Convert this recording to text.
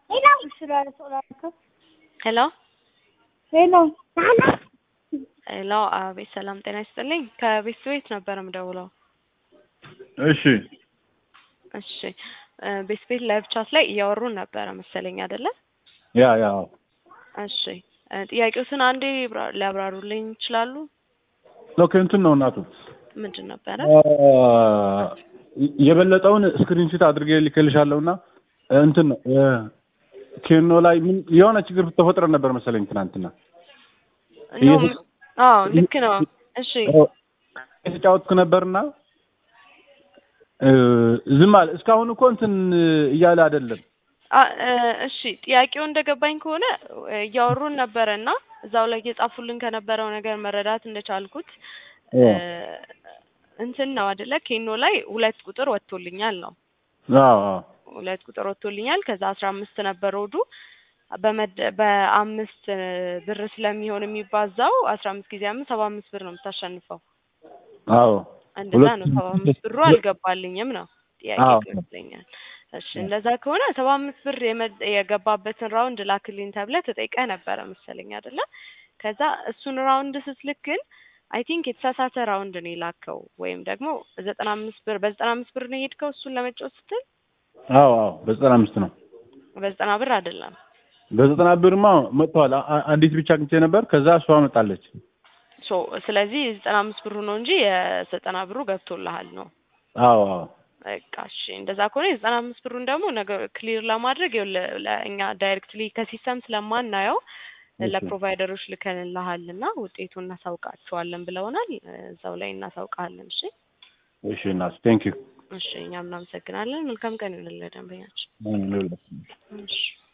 ሄሎ ሄሎ ሄሎ፣ አቤት ሰላም ጤና ይስጥልኝ። ከቤት ቤት ነበር የምደውለው። እሺ እሺ እ ቤት ቤት ላይቭ ቻት ላይ እያወሩን ነበረ መሰለኝ አይደለ? ያ ያ እሺ እ ጥያቄዎትን አንዴ ይብራ- ሊያብራሩልኝ ይችላሉ? ኦኬ እንትን ነው እናቱ ምንድን ነበረ? አ፣ የበለጠውን ስክሪንሾት አድርጌ ልክልሻለሁ እና እንትን ነው እ፣ ኬኖ ላይ ምን የሆነ ችግር ተፈጥሮ ነበር መሰለኝ ትናንትና ኖ፣ ኢየሱስ- አዎ ልክ ነው። እሺ የተጫወትኩ ነበርና እ፣ ዝም አለ። እስካሁን እኮ እንትን እያለ አይደለም። አ እ፣ እሺ ጥያቄው እንደገባኝ ከሆነ እ፣ እያወሩን ነበረ እና እዛው ላይ እየጻፉልን ከነበረው ነገር መረዳት እንደቻልኩት እ፣ እንትን ነው አይደለ? ኬኖ ላይ ሁለት ቁጥር ወጥቶልኛል ነው አዎ አዎ ሁለት ቁጥር ወጥቶልኛል። ከዛ አስራ አምስት ነበር ወዱ በመደ በአምስት እ፣ ብር ስለሚሆን የሚባዛው አስራ አምስት ጊዜ አምስት ሰባ አምስት ብር ነው የምታሸንፈው። አዎ እንደዛ ነው። ሁለት- ሰባ አምስት ብሩ አልገባልኝም ነው ጥያቄ አዎ። ይመስለኛል። እሺ እንደዛ ከሆነ ሰባ አምስት ብር የመ- የገባበትን ራውንድ ላክልኝ ተብለህ ተጠይቀህ ነበረ መሰለኝ አይደለ? ከዛ እሱን ራውንድ ስትልክ ግን አይ ቲንክ የተሳሳተ ራውንድ ነው የላከው ወይም ደግሞ ዘጠና አምስት ብር በዘጠና አምስት ብር ነው የሄድከው እሱን ለመጫወት ስትል አዎ አዎ በዘጠና አምስት ነው። በዘጠና ብር አይደለም። በዘጠና ብርማ መጥተዋል። አ- አ- አንዲት ብቻ አግኝቼ ነበር። ከዛ እሷ መጣለች። ሶ ስለዚህ የዘጠና አምስት ብሩ ነው እንጂ የዘጠና ብሩ ገብቶልሃል ነው። አዎ አዎ በቃ እሺ እንደዛ ከሆነ የዘጠና አምስት ብሩን ደግሞ ነገር ክሊር ለማድረግ ይኸውልህ ለእኛ ዳይሬክትሊ ከሲስተም ስለማናየው እሺ። ለፕሮቫይደሮች ልከንልሃል እና ውጤቱን እናሳውቃቸዋለን ብለውናል። እዛው ላይ እናሳውቃለን። እሺ እሺ እናት ቴንክ ዩ እሺ እኛም እናመሰግናለን። መልካም ቀን ይሁንልህ ደንበኛችን። እሺ